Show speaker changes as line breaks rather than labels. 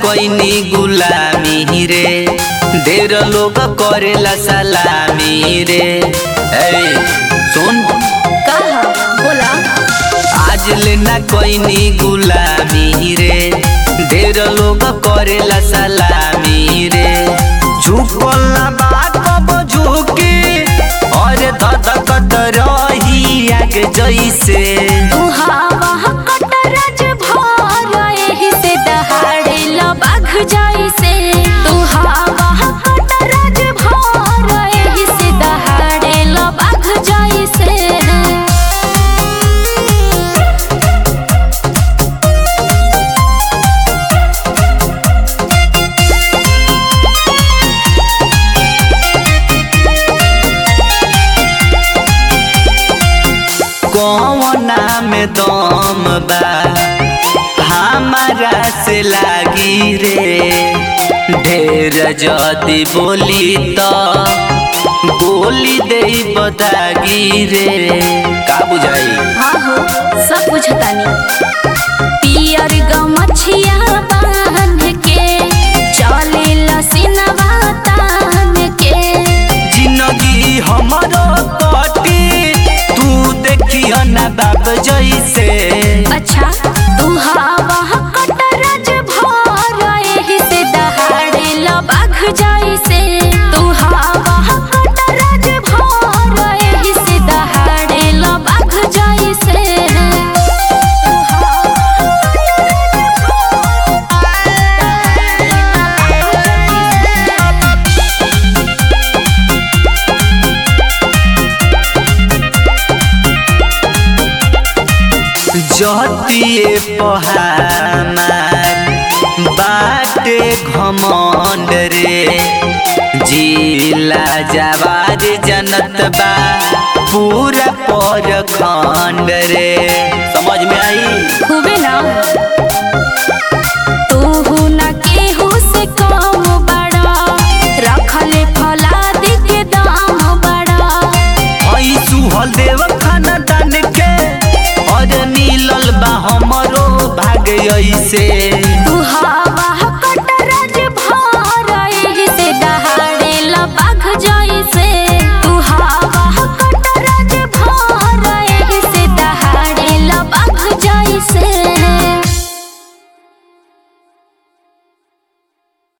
कोइनी गुलामी रे ढेर लोग करेला सलामी रे ए सुन
कहा बोला
आज लेना कोइनी गुलामी रे ढेर लोग करेला सलामी रे झुकल ना बा कब झुकी और धधकत रही आगे जैसे
तू हवा कटरज भर एही से दहाड़े बाघ जैसे तू हवा कटरज भर एही से दहाड़े बाघ जैसे
कौना में दम बा हमारा से लागी रे ढेर जदी बोली तो बोली दे बतागी रे का बुझाई
हाँ हो सब बुझतानी पियर गमछिया बांध के चले लसिनवा तान के
जिंदगी हमारो कटी तू देखियो ना बाप जैसे
अच्छा तू हवा कटरज भर एही से दहाड़े बाघ जैसे तू हवा कटरज भर एही से दहाड़े बाघ जैसे
जतिए पहामार बाटे घमंड रे जिला जवार जनत बा पूरा पर खंड रे समझ में आई
खूबे ना तू ना केहू से कम बड़ा रखले फलाद के दाम बड़ा
आई सुहल देव खाना दान के और नीलल बा हमरो भाग ऐसे
तू हवा कटरज भर एही से दहाड़े बाघ जैसे